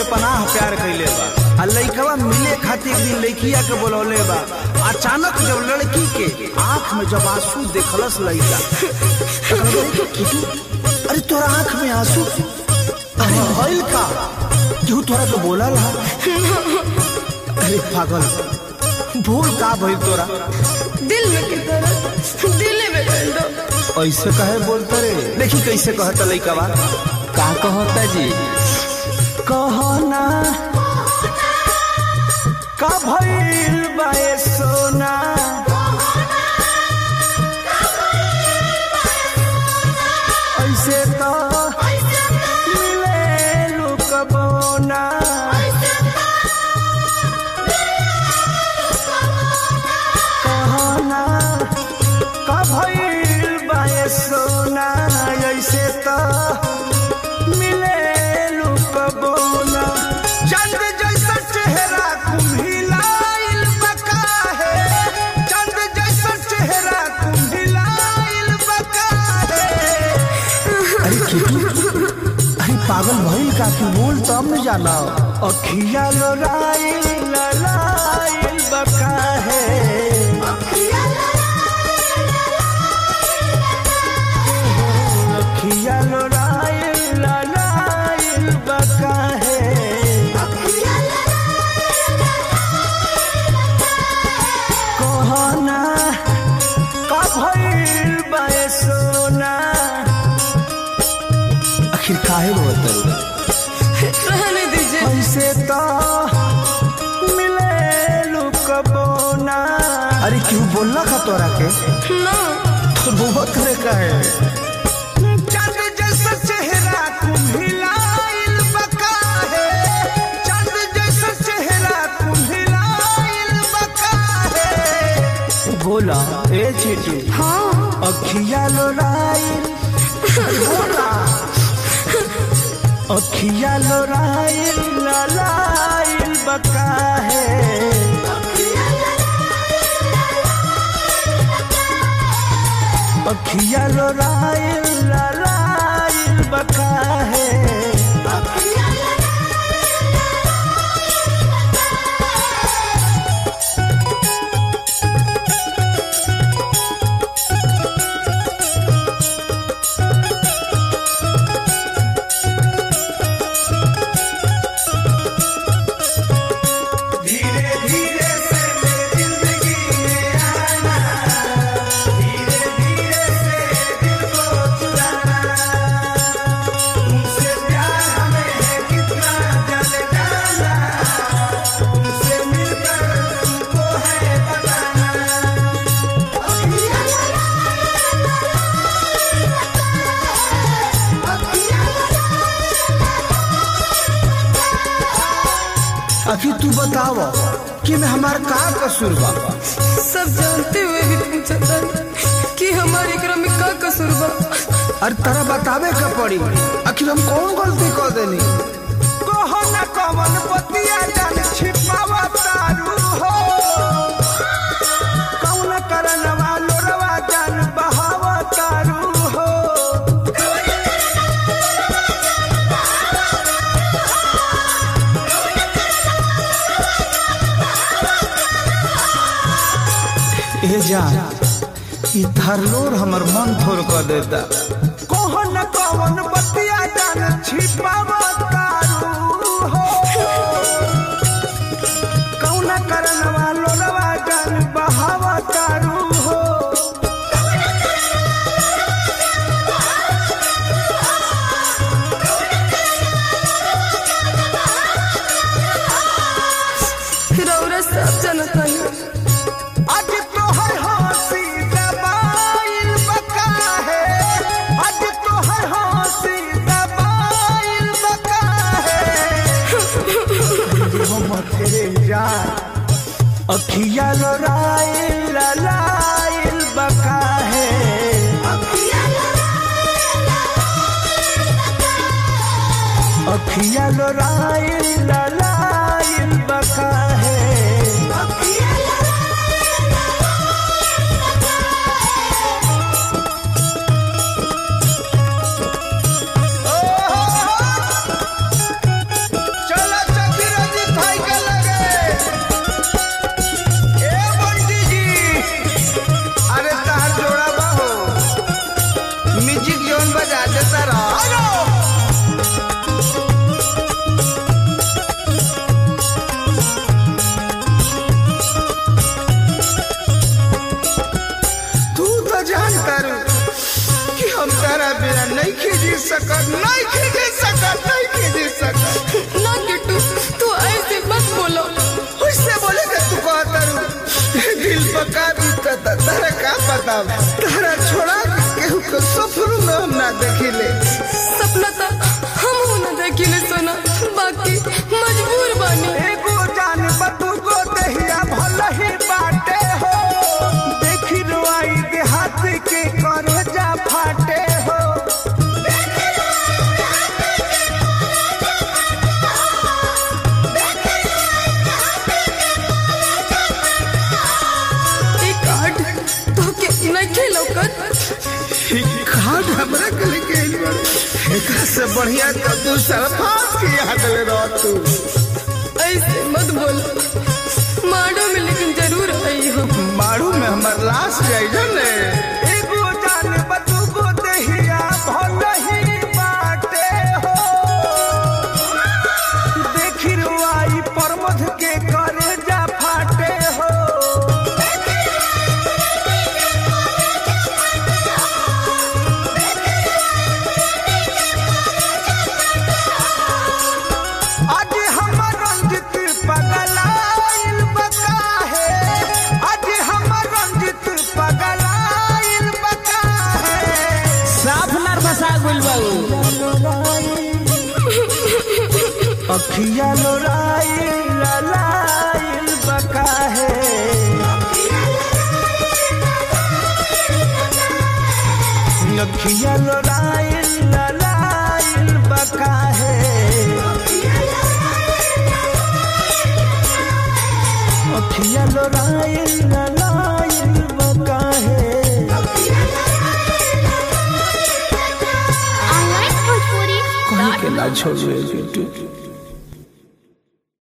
बेपनाह प्यार कैले बा आ लइकवा मिले खातिर एक दिन लइकिया के बोलौले बा अचानक जब लड़की के आंख में जब आंसू देखलस लइका त कहले कि किटू अरे तोरा आंख में आंसू अरे भइल का केहू तोरा के बोलल हा अरे पागल भूल का भइल तोरा दिल में की तरह दिल में कर दो ऐसे कहे बोलते रे देखी कैसे कहता लइकवा का कहता जी कहना का भइल बाए सोना ऐसे तो मिले लुकबोना कहना का भइल बाए सोना ऐसे तो मिले लुकबोना चंद जैसा चेहरा कुम्हिलाइल बका है चंद जैसा चेहरा कुम्हिलाइल बका है अरे किटू अरे पागल भइल का तू बोल तब न जाना अखिया लोराइल ललाइल बका है अखिया लोराइल ललाइल बका है कहना का भइल बाए सोना आखिर काहे बोलत रहने दीजिए ऐसे तो मिले लुकबोना अरे क्यों बोलना का तोरा के ना तो बुआ करे का है चंद जैसा चेहरा कुम्हिलाइल बका है चंद जैसा चेहरा कुम्हिलाइल बका है बोला ए चीटी हाँ अखिया लोराइल बोला अखिया लोराइल ललाइल बका है अखिया लोराइल ललाइल बका है धीरे धीरे से मेरी जिंदगी में आना धीरे धीरे से दिल को चुराना तुमसे प्यार हमें है कितना जल जाना तुमसे मिलकर तुमको है बताना अभी तू बताव कि मैं हमार का कसूर बा सब जानते हुए भी पूछता कि हमारे क्रम में का कसूर बा अरे तारा बतावे का पड़ी आखिर हम कौन गलती कर देनी कहो न कमन बतिया जान छिपावा तारू हो कौन करन वालो रवा जान बहावा तारू हो ए जान ई धरलोर हमर मन थोर कर देता कौन कौन बतिया जान छिपावा तारू हो कौन करन वालो रवा जान बहावा तारू हो रौरा सब जानता है आज तो है हंसी दबाइल बका है आज तो है हंसी दबाइल बका है मोहम्मद तेरे जान अखिया लोराइल ललाइल बका है अखिया लोराइल ललाइल बका है चलो सकत नहीं खींच सकत नहीं खींच सकत ना किट्टू तू ऐसे मत बोलो उससे बोले कि तू कहता रू दिल पका बीतता तारा का पता तारा छोड़ा के केहू के सफर में हम ना देखिले सपना था हम हो ना देखिले सोना बाकी मजबूर बानी एगो जान बतू को दहिया भल ही बाटे हो देखी रुआई देहात के करे जा फाटे हो एक कार्ड तो के नहीं लौकत खाद हमरा के लेके आइल बाड़े। एकरा से बढ़िया तो तू सरफास की याद ले रह तू ऐसे मत बोल माड़ो में लेकिन जरूर आई हो मारू में हमर लाश जाई जने एगो जान बतू को दहिया भल ही बाटे हो देखी रुआई परमध के करे जा फाटे हो आज हमर रंजित पगलाइल बका है आज हमर रंजित पगलाइल बका है साफ नर्वस आ गइल बाबू अखिया लोराई ललाइल बका है अखिया लोराई ललाइल बका है अखिया लोराई ललाइल बका है ऑनलाइन भोजपुरी कहीं के ना छोड़े बिट्टू